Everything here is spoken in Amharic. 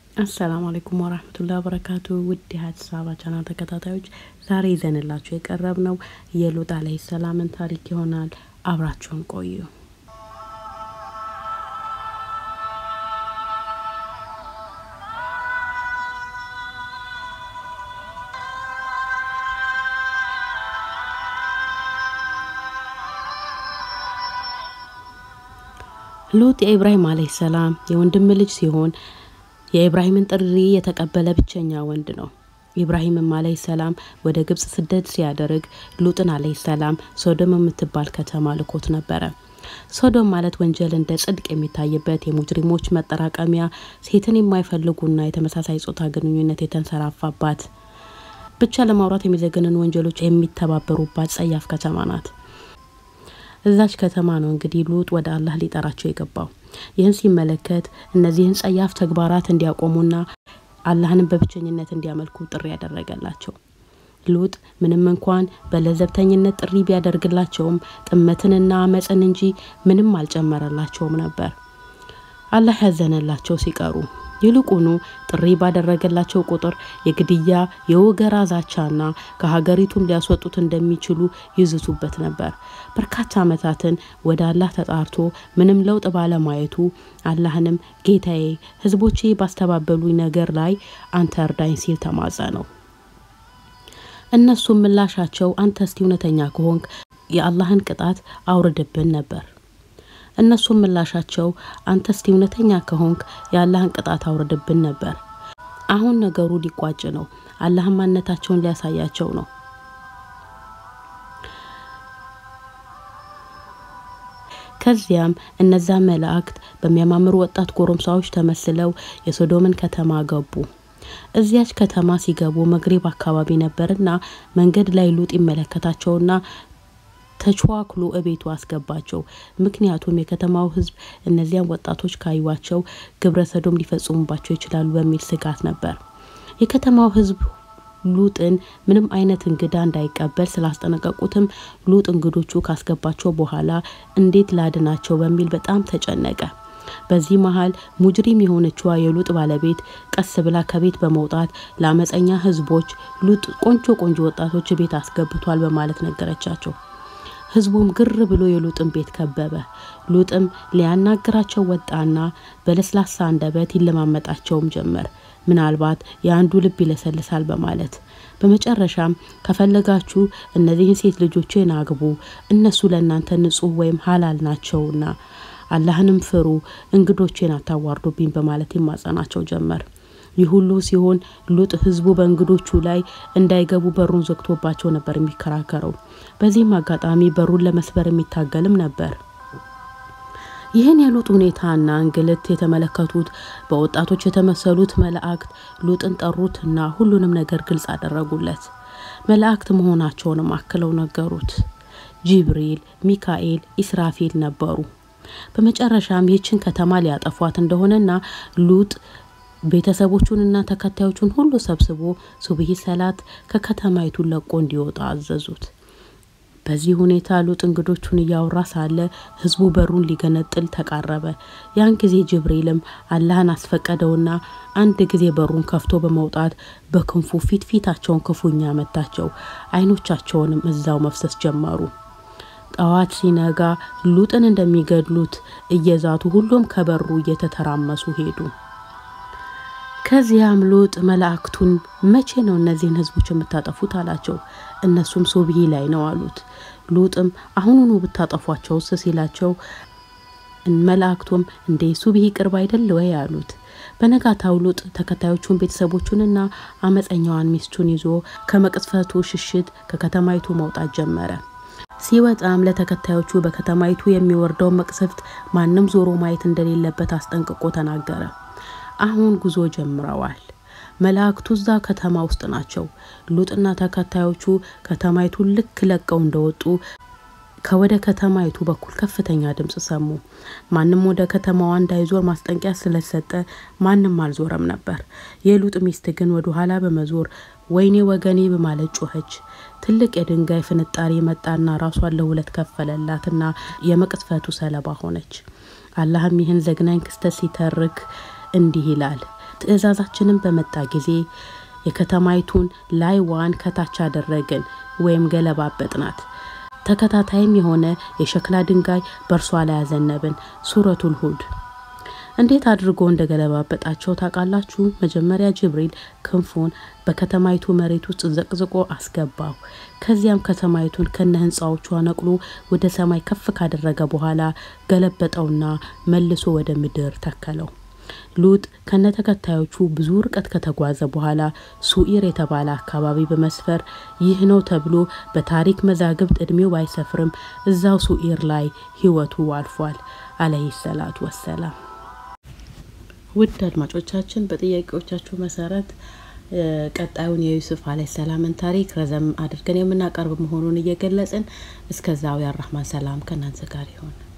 አሰላሙ አለይኩም ወራህመቱላሂ ወበረካቱ ውድ የሀዲስ አበባ ቻናል ተከታታዮች ዛሬ ይዘንላችሁ የቀረብ ነው የሉጥ አለይሂ ሰላምን ታሪክ ይሆናል። አብራችሁን ቆዩ። ሉጥ የኢብራሂም አለይሂ ሰላም የወንድም ልጅ ሲሆን የኢብራሂምን ጥሪ የተቀበለ ብቸኛ ወንድ ነው። ኢብራሂምም አለይሂ ሰላም ወደ ግብጽ ስደት ሲያደርግ ሉጥን አለይሂ ሰላም ሶዶም የምትባል ከተማ ልኮት ነበረ። ሶዶም ማለት ወንጀል እንደ ጽድቅ የሚታይበት የሙጅሪሞች መጠራቀሚያ፣ ሴትን የማይፈልጉና የተመሳሳይ ጾታ ግንኙነት የተንሰራፋባት፣ ብቻ ለማውራት የሚዘገንኑ ወንጀሎች የሚተባበሩባት ጸያፍ ከተማ ናት። እዛች ከተማ ነው እንግዲህ ሉጥ ወደ አላህ ሊጠራቸው የገባው። ይህን ሲመለከት እነዚህን ጸያፍ ተግባራት እንዲያቆሙና አላህንም በብቸኝነት እንዲያመልኩ ጥሪ ያደረገላቸው። ሉጥ ምንም እንኳን በለዘብተኝነት ጥሪ ቢያደርግላቸውም ጥመትንና አመፅን እንጂ ምንም አልጨመረላቸውም ነበር። አላህ ያዘነላቸው ሲቀሩ ይልቁኑ ጥሪ ባደረገላቸው ቁጥር የግድያ የወገራ ዛቻና ከሀገሪቱም ሊያስወጡት እንደሚችሉ ይዝቱበት ነበር። በርካታ ዓመታትን ወደ አላህ ተጣርቶ ምንም ለውጥ ባለማየቱ አላህንም ጌታዬ፣ ህዝቦቼ ባስተባበሉኝ ነገር ላይ አንተ እርዳኝ ሲል ተማጸነው። እነሱም ምላሻቸው አንተ እስቲ እውነተኛ ከሆንክ የአላህን ቅጣት አውርድብን ነበር። እነሱም ምላሻቸው አንተ እስቲ እውነተኛ ከሆንክ የአላህን ቅጣት አውርድብን ነበር። አሁን ነገሩ ሊቋጭ ነው። አላህን ማንነታቸውን ሊያሳያቸው ነው። ከዚያም እነዛ መላእክት በሚያማምሩ ወጣት ጎረምሳዎች ተመስለው የሶዶምን ከተማ ገቡ። እዚያች ከተማ ሲገቡ መግሪብ አካባቢ ነበርና መንገድ ላይ ሉጥ ይመለከታቸውና ተችዋክሎ እቤቱ አስገባቸው። ምክንያቱም የከተማው ሕዝብ እነዚያን ወጣቶች ካዩዋቸው ግብረ ሰዶም ሊፈጽሙባቸው ይችላሉ በሚል ስጋት ነበር። የከተማው ሕዝብ ሉጥን ምንም አይነት እንግዳ እንዳይቀበል ስላስጠነቀቁትም ሉጥ እንግዶቹ ካስገባቸው በኋላ እንዴት ላድናቸው በሚል በጣም ተጨነቀ። በዚህ መሀል ሙጅሪም የሆነችዋ የሉጥ ባለቤት ቀስ ብላ ከቤት በመውጣት ለአመፀኛ ሕዝቦች ሉጥ ቆንጆ ቆንጆ ወጣቶች ቤት አስገብቷል በማለት ነገረቻቸው። ህዝቡም ግር ብሎ የሉጥን ቤት ከበበ። ሉጥም ሊያናግራቸው ወጣና በለስላሳ አንደበት ይለማመጣቸውም ጀመር። ምናልባት የአንዱ ልብ ይለሰልሳል በማለት በመጨረሻም ከፈለጋችሁ እነዚህን ሴት ልጆቼን አግቡ፣ እነሱ ለእናንተ ንጹሕ ወይም ሀላል ናቸውና አላህንም ፍሩ፣ እንግዶቼን አታዋርዱብኝ በማለት ይማጸናቸው ጀመር። ይህ ሁሉ ሲሆን ሉጥ ህዝቡ በእንግዶቹ ላይ እንዳይገቡ በሩን ዘግቶባቸው ነበር የሚከራከረው። በዚህም አጋጣሚ በሩን ለመስበር የሚታገልም ነበር። ይህን የሉጥ ሁኔታና እንግልት የተመለከቱት በወጣቶች የተመሰሉት መላእክት ሉጥን ጠሩትና ሁሉንም ነገር ግልጽ አደረጉለት። መላእክት መሆናቸውንም አክለው ነገሩት። ጂብሪል፣ ሚካኤል፣ ኢስራፊል ነበሩ። በመጨረሻም ይህችን ከተማ ሊያጠፏት እንደሆነና ሉጥ ቤተሰቦቹንና ተከታዮቹን ሁሉ ሰብስቦ ሱብሂ ሰላት ከከተማይቱ ለቆ እንዲወጣ አዘዙት። በዚህ ሁኔታ ሉጥ እንግዶቹን እያወራ ሳለ ህዝቡ በሩን ሊገነጥል ተቃረበ። ያን ጊዜ ጅብሪልም አላህን አስፈቀደውና አንድ ጊዜ በሩን ከፍቶ በመውጣት በክንፉ ፊት ፊታቸውን ክፉኛ መታቸው። አይኖቻቸውንም እዛው መፍሰስ ጀመሩ። ጠዋት ሲነጋ ሉጥን እንደሚገድሉት እየዛቱ ሁሉም ከበሩ እየተተራመሱ ሄዱ። ከዚያም ሉጥ መላእክቱን መቼ ነው እነዚህን ህዝቦች የምታጠፉት አላቸው። እነሱም ሱብሂ ላይ ነው አሉት። ሉጥም አሁኑኑ ብታጠፏቸውስ ሲላቸው መላእክቱም እንዴ ሱብሂ ቅርብ አይደል ወይ አሉት። በነጋታው ሉጥ ተከታዮቹን ቤተሰቦቹንና አመፀኛዋን ሚስቱን ይዞ ከመቅስፈቱ ሽሽት ከከተማይቱ መውጣት ጀመረ። ሲወጣም ለተከታዮቹ በከተማይቱ የሚወርደው መቅሰፍት ማንም ዞሮ ማየት እንደሌለበት አስጠንቅቆ ተናገረ። አሁን ጉዞ ጀምረዋል። መላእክቱ እዛ ከተማ ውስጥ ናቸው። ሉጥና ተከታዮቹ ከተማይቱን ልክ ለቀው እንደወጡ ከወደ ከተማይቱ በኩል ከፍተኛ ድምጽ ሰሙ። ማንም ወደ ከተማዋ እንዳይዞር ማስጠንቀቂያ ስለሰጠ ማንም አልዞረም ነበር። የሉጥ ሚስት ግን ወደ ኋላ በመዞር ወይኔ ወገኔ በማለት ጮኸች። ትልቅ የድንጋይ ፍንጣሪ መጣና ራሷን ለሁለት ከፈለላትና የመቅስፈቱ ሰለባ ሆነች። አላህም ይህን ዘግናኝ ክስተት ሲተርክ እንዲህ ይላል። ትእዛዛችንን በመጣ ጊዜ የከተማይቱን ላይዋን ከታች አደረግን ወይም ገለባበጥናት። ተከታታይም የሆነ የሸክላ ድንጋይ በእርሷ ላይ አዘነብን። ሱረቱል ሁድ እንዴት አድርጎ እንደ ገለባበጣቸው ታውቃላችሁ? መጀመሪያ ጅብሪል ክንፉን በከተማይቱ መሬት ውስጥ ዘቅዝቆ አስገባው። ከዚያም ከተማይቱን ከነ ህንፃዎቿ ነቅሎ ወደ ሰማይ ከፍ ካደረገ በኋላ ገለበጠውና መልሶ ወደ ምድር ተከለው። ሉጥ ከነ ተከታዮቹ ብዙ ርቀት ከተጓዘ በኋላ ሱኢር የተባለ አካባቢ በመስፈር ይህ ነው ተብሎ በታሪክ መዛግብት እድሜው ባይሰፍርም እዛው ሱኢር ላይ ህይወቱ አልፏል። አለይሂ ሰላቱ ወሰላም። ውድ አድማጮቻችን በጥያቄዎቻችሁ መሰረት ቀጣዩን የዩሱፍ አለይሂ ሰላምን ታሪክ ረዘም አድርገን የምናቀርብ መሆኑን እየገለጽን እስከዛው የአራህማን ሰላም ከእናንተ ጋር ይሆን።